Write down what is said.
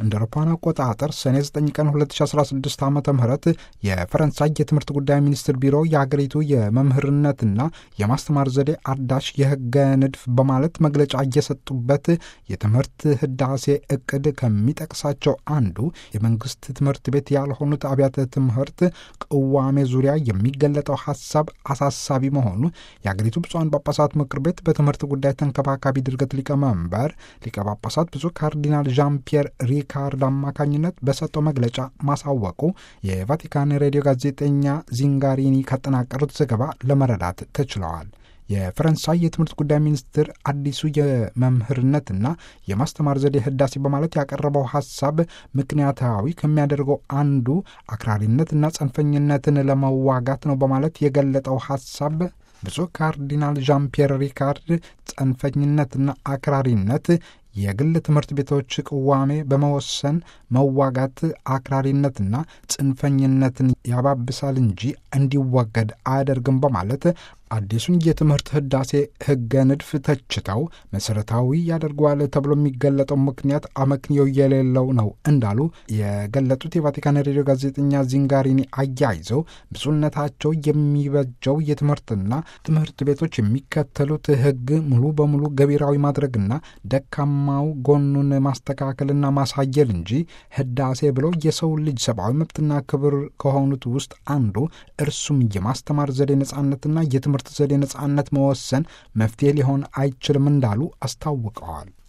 እንደ አውሮፓውያን አቆጣጠር ሰኔ 9 ቀን 2016 ዓ ም የፈረንሳይ የትምህርት ጉዳይ ሚኒስትር ቢሮ የአገሪቱ የመምህርነትና የማስተማር ዘዴ አዳሽ የህገ ንድፍ በማለት መግለጫ እየሰጡበት የትምህርት ህዳሴ እቅድ ከሚጠቅሳቸው አንዱ የመንግስት ትምህርት ቤት ያልሆኑት አብያተ ትምህርት ቅዋሜ ዙሪያ የሚገለጠው ሀሳብ አሳሳቢ መሆኑ የአገሪቱ ብፁዓን ጳጳሳት ምክር ቤት በትምህርት ጉዳይ ተንከባካቢ ድርገት ሊቀመንበር ሊቀ ጳጳሳት ብፁዕ ካርዲናል ዣን ፒየር ሪካርድ አማካኝነት በሰጠው መግለጫ ማሳወቁ የቫቲካን ሬዲዮ ጋዜጠኛ ዚንጋሪኒ ካጠናቀሩት ዘገባ ለመረዳት ተችለዋል። የፈረንሳይ የትምህርት ጉዳይ ሚኒስትር አዲሱ የመምህርነትና የማስተማር ዘዴ ህዳሴ በማለት ያቀረበው ሀሳብ ምክንያታዊ ከሚያደርገው አንዱ አክራሪነትና ጽንፈኝነትን ለመዋጋት ነው በማለት የገለጠው ሀሳብ ብፁዕ ካርዲናል ዣን ፒየር ሪካርድ ጽንፈኝነትና አክራሪነት የግል ትምህርት ቤቶች ቅዋሜ በመወሰን መዋጋት አክራሪነትና ጽንፈኝነትን ያባብሳል እንጂ እንዲወገድ አያደርግም በማለት አዲሱን የትምህርት ህዳሴ ህገ ንድፍ ተችተው መሰረታዊ ያደርገዋል ተብሎ የሚገለጠው ምክንያት አመክንዮ የሌለው ነው እንዳሉ የገለጡት የቫቲካን ሬዲዮ ጋዜጠኛ ዚንጋሪኒ አያይዘው ብፁዕነታቸው የሚበጀው የትምህርትና ትምህርት ቤቶች የሚከተሉት ህግ ሙሉ በሙሉ ገቢራዊ ማድረግና ደካማው ጎኑን ማስተካከልና ማሳየል እንጂ ህዳሴ ብሎ የሰው ልጅ ሰብአዊ መብትና ክብር ከሆኑት ውስጥ አንዱ እርሱም የማስተማር ዘዴ ነጻነትና የትምህርት ዘዴ ነጻነት መወሰን መፍትሄ ሊሆን አይችልም እንዳሉ አስታውቀዋል።